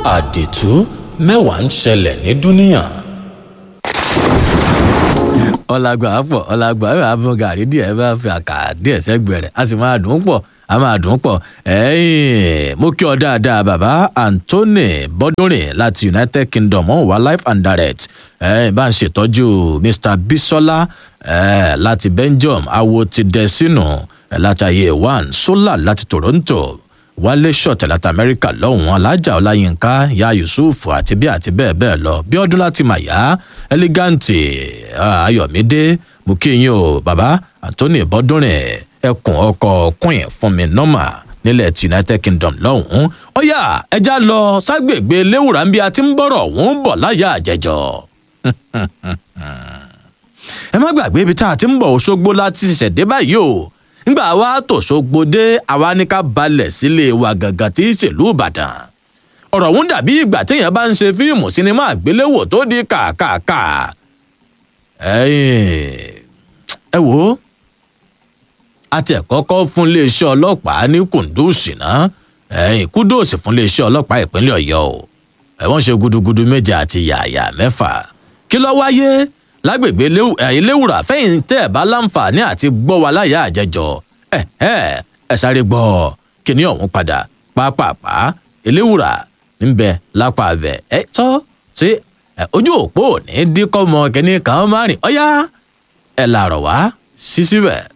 àdìtú mẹ́wàá ń ṣẹlẹ̀ ní dúníyàn. ọlágbà pọ̀ ọlágbà ẹ̀ máa bọ gàrí díẹ̀ bá fi àkà díẹ̀ sẹ́gbẹ̀rẹ̀ a sì máa dùn ún pọ̀ a máa dùn ún pọ̀ ẹ̀yìn mo kí ọ dáadáa bàbá anthony bọ́dúnrin láti united kingdom ọ̀hún wá life and direct ẹ̀yìn bá ń ṣètọ́jú mr bisola ẹ̀ láti belgium awo ti dẹ sínú ẹ̀ látàyè one solar láti toronto wálé ṣọ̀tẹ̀ láti amẹ́ríkà lọ́hùn alájà ọláyínká ya yusuf àti bí àti bẹ́ẹ̀ bẹ́ẹ̀ lọ bí ọdún láti mà yá ẹlígáǹtì ayọ̀mídé mo kí yín o bàbá anthony bọ́dúnrin ẹkùn ọkọ̀ queen fún mi nọ́mà nílẹ̀ ti united kingdom lọ́hùn ó yá ẹja lọ ságbègbè léwùrà ń bí a ti ń bọ̀rọ̀ òun bọ̀ láyà àjẹjọ́ ẹ má gbàgbé ibi tá a ti ń bọ̀ òṣogbo láti ṣẹ̀dé báyìí o ńgbà wa tòṣogbo dé àwa ní ká balẹ̀ sílé wa gàngàn tí í ṣèlú ìbàdàn ọ̀rọ̀ ọ̀hún dàbí ìgbà téèyàn bá ń ṣe fíìmù sinimá àgbéléwò tó di kàkàkà ẹ wò ó àti ẹ̀kọ́kọ́ fún iléeṣẹ́ ọlọ́pàá ní kùndùsì náà ẹ̀yìn kúdòsì fún iléeṣẹ́ ọlọ́pàá ìpínlẹ̀ ọ̀yọ́ o ẹ̀wọ̀n ṣe gudugudu méje àti yàyà mẹ́fà kí ló wáyé lágbègbè eléwùrà fẹ́yìn tẹ́ ẹ̀ bá láǹfààní àti gbọ́ wa láyà àjẹjọ ẹ ẹ ẹ sáré gbọ́ kíní ọ̀hún padà pápápá eléwùrà ń bẹ lápá abẹ ẹ tọ́ sí ojú òpó ní díkọ́ mọ kíní kan márùn-ún ọ̀yá ẹ̀ làrọ̀ wá sí síbẹ̀.